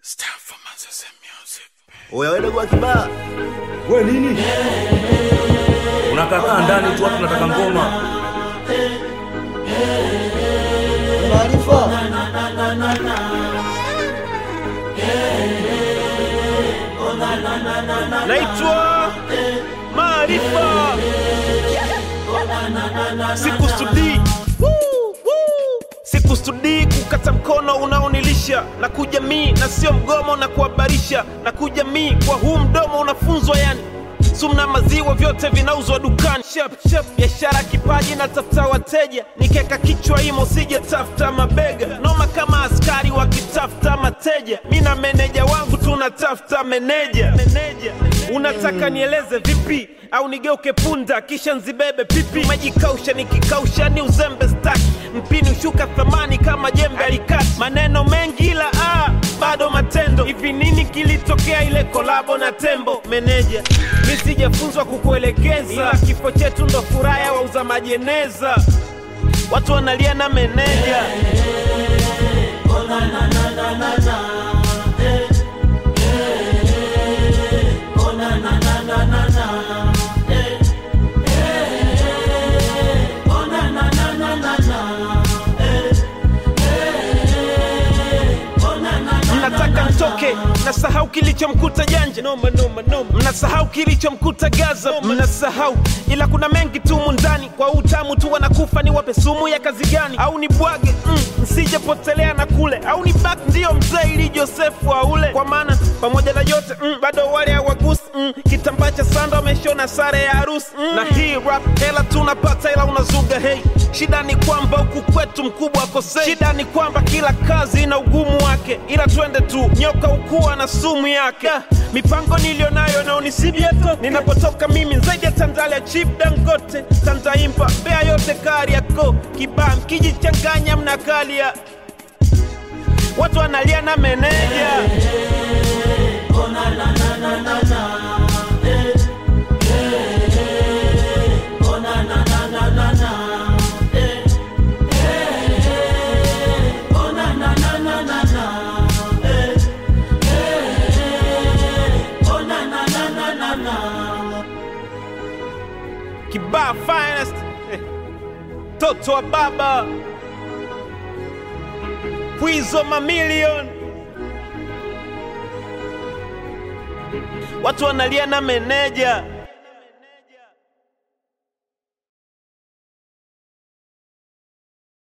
Oya wewe dogo wa kibaa. We nini? Unakakaa ndani tu watu nataka ngoma. Maarifa. naitwa Maarifa, sikusudii Woo, woo. sikusudii kukata mkono unaonilisha na kujamii na sio mgomo na kuhabarisha na kujamii kwa huu mdomo unafunzwa yani sumna maziwa vyote vinauzwa dukani Shep, shep. biashara kipaji na tafuta wateja nikeka kichwa imo sije tafuta mabega noma kama askari wakitafuta mateja mi na meneja wangu tunatafuta meneja meneja unataka nieleze vipi au nigeuke punda kisha nzibebe pipi majikausha nikikausha ni uzembe staki mpini ushuka thamani kama jembe alikati maneno mengi ila ah, bado matendo hivi nini kilitokea ile kolabo na tembo meneja mi sijafunzwa kukuelekeza ila kifo chetu ndo furaha ya wauza majeneza watu wanalia na meneja mnataka mtoke mnasahau kilichomkuta janja noma, noma, noma. mnasahau kilichomkuta gaza mnasahau ila kuna mengi tu mundani kwa utamu tu wanakufa ni wape sumu ya kazi gani au ni bwage mm, msijepotelea na kule au ni bak ndiyo mzee ili josefu aule kwa maana pamoja na yote mm, bado wale hawagusi mm, kitambaa cha sanda wameshona sare ya harusi mm. na hii rap hela tunapata ila unazuga hei shida ni kwamba huku kwetu mkubwa akosei shida ni kwamba kila kazi ina ugumu wake ila twende tu nyoka ukuwa na sumu yake Da, mipango niliyonayo naonisibieto ninapotoka mimi zaidi ya tandalia chip dangote tantaimba bea yote kari yako kibaa mkijichanganya mnakalia watu wanalia na meneja kibaa finest Eh, toto wa baba pwizo mamilion watu wanalia na meneja